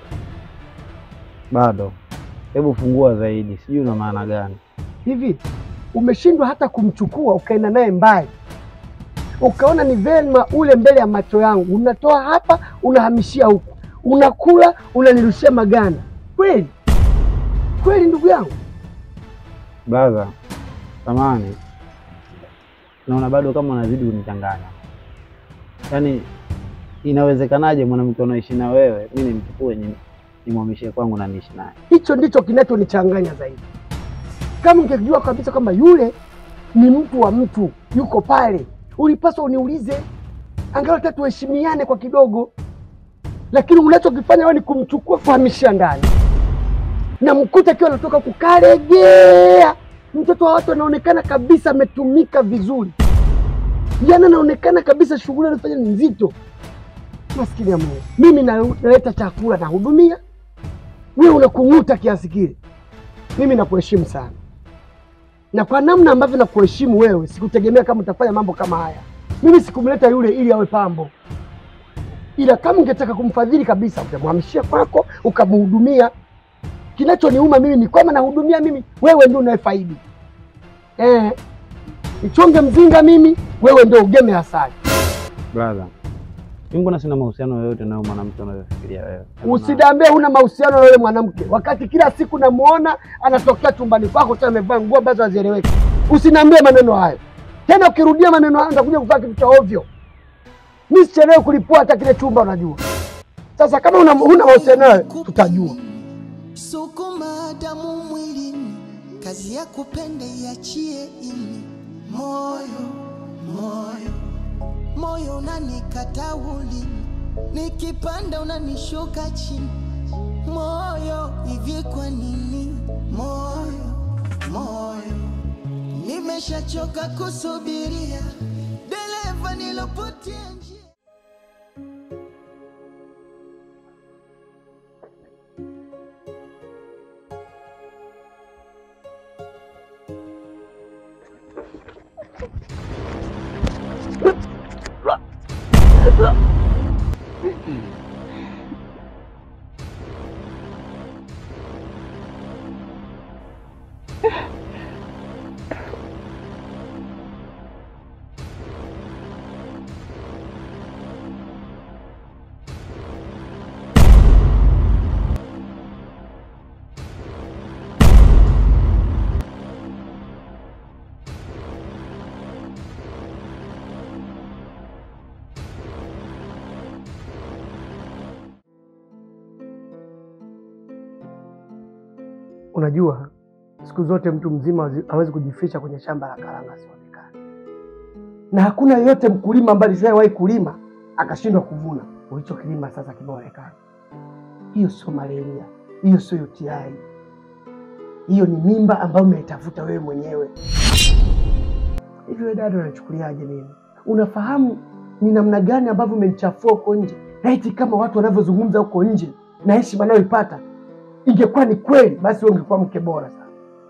Bado. Hebu fungua zaidi, sijui una maana gani? Hivi umeshindwa hata kumchukua ukaenda naye mbali, ukaona ni vema ule mbele ya macho yangu, unatoa hapa unahamishia huku, unakula unanirushia maganda. Kweli kweli, ndugu yangu, Brother, samani, naona bado kama unazidi kunichanganya. Yaani, inawezekanaje mwanamke unaishi na wewe mi nimchukue ni- nimhamishie kwangu na niishi naye? hicho ndicho kinachonichanganya zaidi. Kama ungejua kabisa kwamba yule ni mtu wa mtu, yuko pale, ulipaswa uniulize, angalau hata tuheshimiane kwa kidogo. Lakini unachokifanya wewe ni kumchukua kuhamishia ndani, na mkuta akiwa anatoka kukaregea. Mtoto wa watu anaonekana kabisa ametumika vizuri, jana anaonekana kabisa shughuli anafanya ni nzito. Maskini ya Mungu, mimi na- naleta chakula nahudumia, wewe unakung'uta kiasi kile. Mimi nakuheshimu sana, na kwa namna ambavyo nakuheshimu wewe, sikutegemea kama utafanya mambo kama haya. Mimi sikumleta yule ili awe pambo, ila kama ungetaka kumfadhili kabisa, utamhamishia kwako ukamhudumia. Kinachoniuma mimi ni kwamba nahudumia mimi, wewe ndio unayefaidi. Eh, nichonge mzinga mimi, wewe ndio ugeme asali. Brother, mimi mbona sina mahusiano yoyote nayo mwanamke unayofikiria wewe? Hebu na- Usidambie huna mahusiano na yule mwanamke, wakati kila siku namuona anatokea chumbani kwako tena amevaa nguo ambazo hazieleweki. Usiniambie maneno hayo tena, ukirudia maneno hayo nitakuja kuvaa kitu cha ovyo. Mi sichelewe kulipua hata kile chumba, unajua. Sasa kama una- huna mahusiano naye, tutajua. Sukuma damu mwilini, kazi ya kupenda iachie ini. Moyo, moyo, moyo unanikata ulimi, nikipanda unanishuka chini. Moyo, hivi kwa nini? Moyo, moyo, nimeshachoka kusubiria, dereva nilopotea njia. Unajua, siku zote mtu mzima hazi- hawezi kujificha kwenye shamba la karanga asionekane, na hakuna yeyote mkulima ambaye alishawahi kulima akashindwa kuvuna ulichokilima sasa kimeonekana. Hiyo sio malaria, hiyo sio UTI, hiyo ni mimba ambayo umeitafuta wewe mwenyewe. Hivi wewe dada, unachukuliaje mimi? Unafahamu ni namna gani ambavyo umenichafua huko nje? Laiti kama watu wanavyozungumza huko nje na heshima anayoipata ingekuwa ni kweli, basi wewe ungekuwa mke bora sana.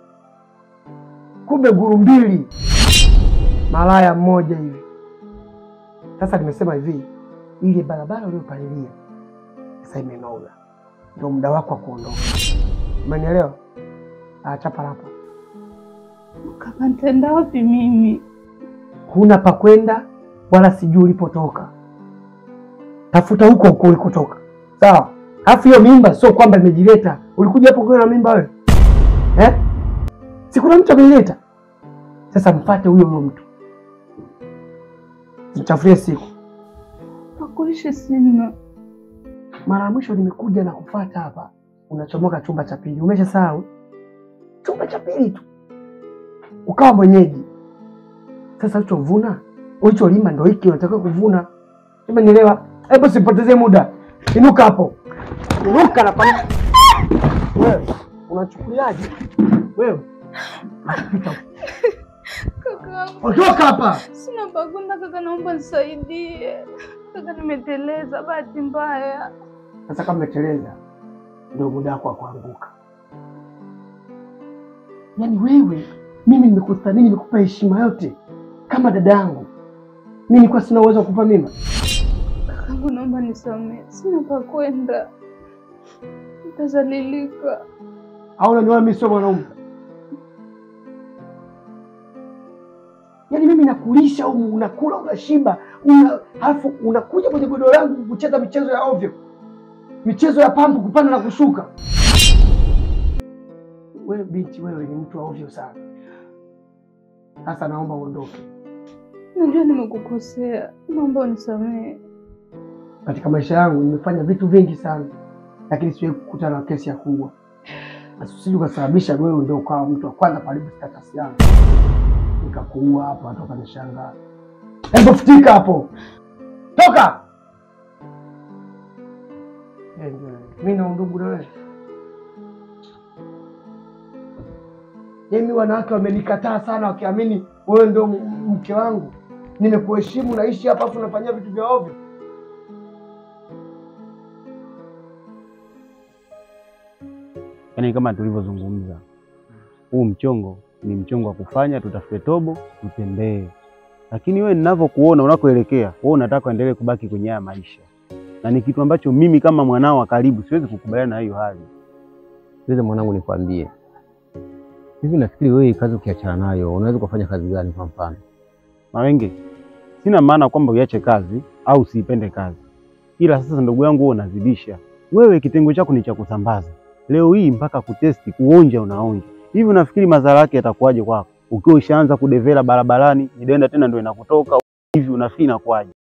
Kumbe guru mbili, malaya mmoja hivi. Sasa nimesema hivi, ile barabara uliyopalilia sasa imenoga, ndio muda wako wa kuondoka. Umenielewa? Achapa hapa, Kaka, nitaenda wapi mimi? huna pa kwenda wala sijui ulipotoka. Tafuta huko huko ulikotoka, sawa? Alafu hiyo mimba sio kwamba imejileta. Ulikuja hapo ukiwa na mimba wewe eh? Si kuna mtu ameileta? Sasa mpate huyo huyo mtu, mchafulie siku. Pakuishi sina. Mara ya mwisho nimekuja na kufuata hapa, unachomoka chumba cha pili. Umeshasahau chumba cha pili tu, ukawa mwenyeji. Sasa ulichovuna ulicholima ndo hiki unatakiwa kuvuna. Umenielewa? Hebu sipotezee muda, inuka hapo, inuka na pana. Wewe unachukuliaje wewe? Pita huko. Kaka, Ondoka hapa. sina pa kwenda kaka, naomba nisaidie kaka, nimeteleza bahati mbaya. Sasa kama umeteleza, ndio muda wako wa kuanguka. Yaani wewe, mimi nimekuthamini, nimekupa heshima yote kama dada yangu. Mimi nilikuwa sina uwezo wa kukupa mimba? Kakangu, naomba nisamehe, sina pa kwenda, nitazalilika. Au unaniona mimi sio mwanaume? Yaani mimi nakulisha au unakula unashiba, una halafu unakuja kwenye godoro langu kucheza michezo ya ovyo, michezo ya pampu, kupanda na kushuka. Wewe binti, wewe ni mtu wa ovyo sana. Sasa naomba uondoke. Najua nimekukosea, naomba unisamehe. Katika maisha yangu nimefanya vitu vingi sana, lakini siwahi kukutana na kesi ya kuua. Usije ukasababisha wewe ndio ukawa mtu wa kwanza karibu status yangu, nikakuua hapa, watu wakanishangaa. Hebu futika hapo, toka! Eh, ndio, Mimi na undugu na wewe. Mimi wanawake wamenikataa sana, wakiamini wewe ndio m- mke wangu. Nimekuheshimu, naishi hapa, afu unafanyia vitu vya ovyo. Yaani kama tulivyozungumza, huu mchongo ni mchongo wa kufanya, tutafute tobo, tutembee. Lakini wewe ninavyokuona unakoelekea, wewe unataka uendelee kubaki kwenye haya maisha, na ni kitu ambacho mimi kama mwanao wa karibu siwezi kukubaliana na hiyo hali. Sasa mwanangu, nikwambie hivi, nafikiri wewe kazi ukiachana nayo unaweza kufanya kazi gani? Kwa mfano Mawenge, sina maana kwamba uiache kazi au usiipende kazi, ila sasa ndugu yangu, wewe unazidisha. Wewe kitengo chako ni cha kusambaza, leo hii mpaka kutesti, kuonja, unaonja hivi. Unafikiri madhara yake yatakuwaje kwako ukiwa ushaanza kudevela barabarani, idenda tena ndio inakutoka hivi? Unafikiri inakuwaje?